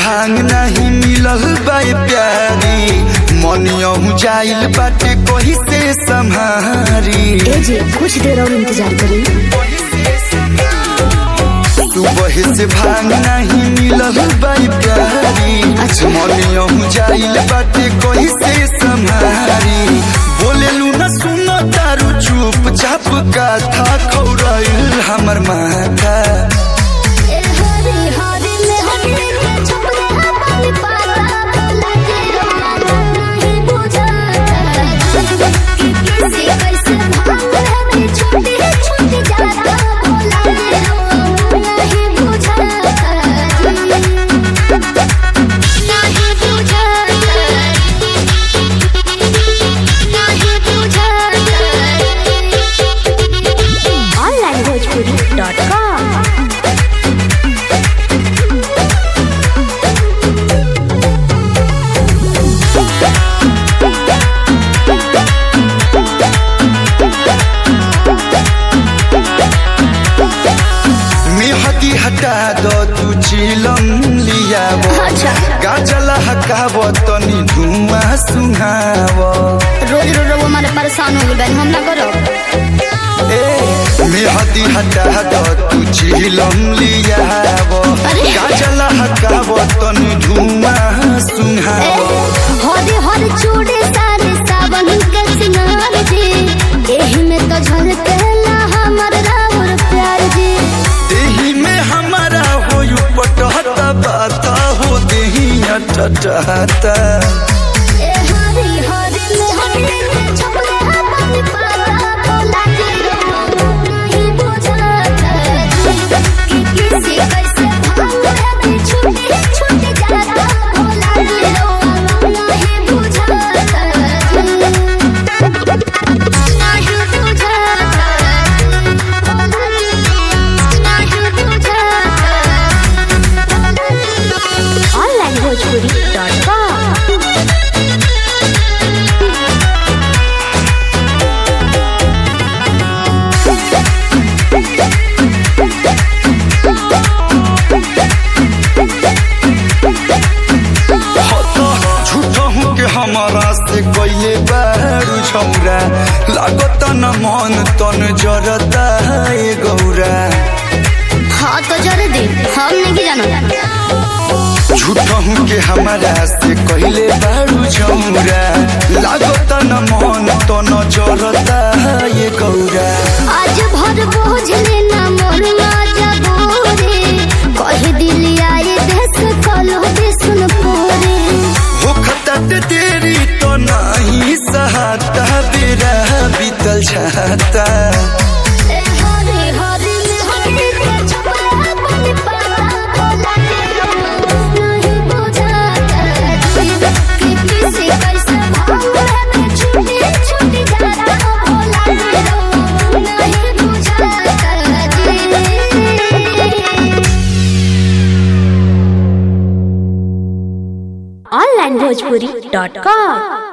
भांग नहीं मिलल बाई प्यारी मनियहू जाइल बाटे कही से संहारी ए जी कुछ देर और इंतजार करी सुबह से भांग नहीं मिलल बाई प्यारी अच्छा। मनियहू जाइल बाटे कही से संहारी बोलेलू न सुनो तारू चुप चाप का था खौराइल हमर माथा ऑनलाइन भोजपुरी डॉट कॉम मिहदी हटा दो तू चिलम लियावो अच्छा। गाजला हकावो तनी धुआं सुहावो रोज रोज वो हमारे परेशान हो गए हम ना करो ए मिहदी हटा दो तू चिलम लियावो अरे। गाजला हकावो तनी धुआं सुहावो हरे हर चूड़े सारे सावन के सिंगार जी एही में तो झलकेला हमर रावर प्यार जी देही में हमारा हो यू पटहता बाता हो देही अटटहता ए हरी हरी में हरी के छपले पानी पाता बोला के रो नहीं बुझाता कि किसी कैसे भांग है छूटे छूटे जाता बोला के रो नहीं बुझाता ऑनलाइन भोजपुरी डॉट कॉम झूठो हूँ के हमारा से कोई बारू छौरा लागत न मन तन जरता है गौरा हाँ तो जरे दे हम नहीं जानो झूठो हूँ के हमारा से कहले बारू छौरा लागत न मन तन जरता है गौरा आज भर बोझ लेना मोर राजा बोरे कह दिल आए देश कलो दे सुन पोरे हो खतट तेरी तो नहीं सहाता बेरा बीतल छाता ए हरे हरे में हरे के छपरा पानी पाता बोला के रो नहीं बुझाता कि किसी कैसे भांग है छूटे छूटे जाता बोला के रो नहीं बुझाता ऑनलाइन भोजपुरी डॉट कॉम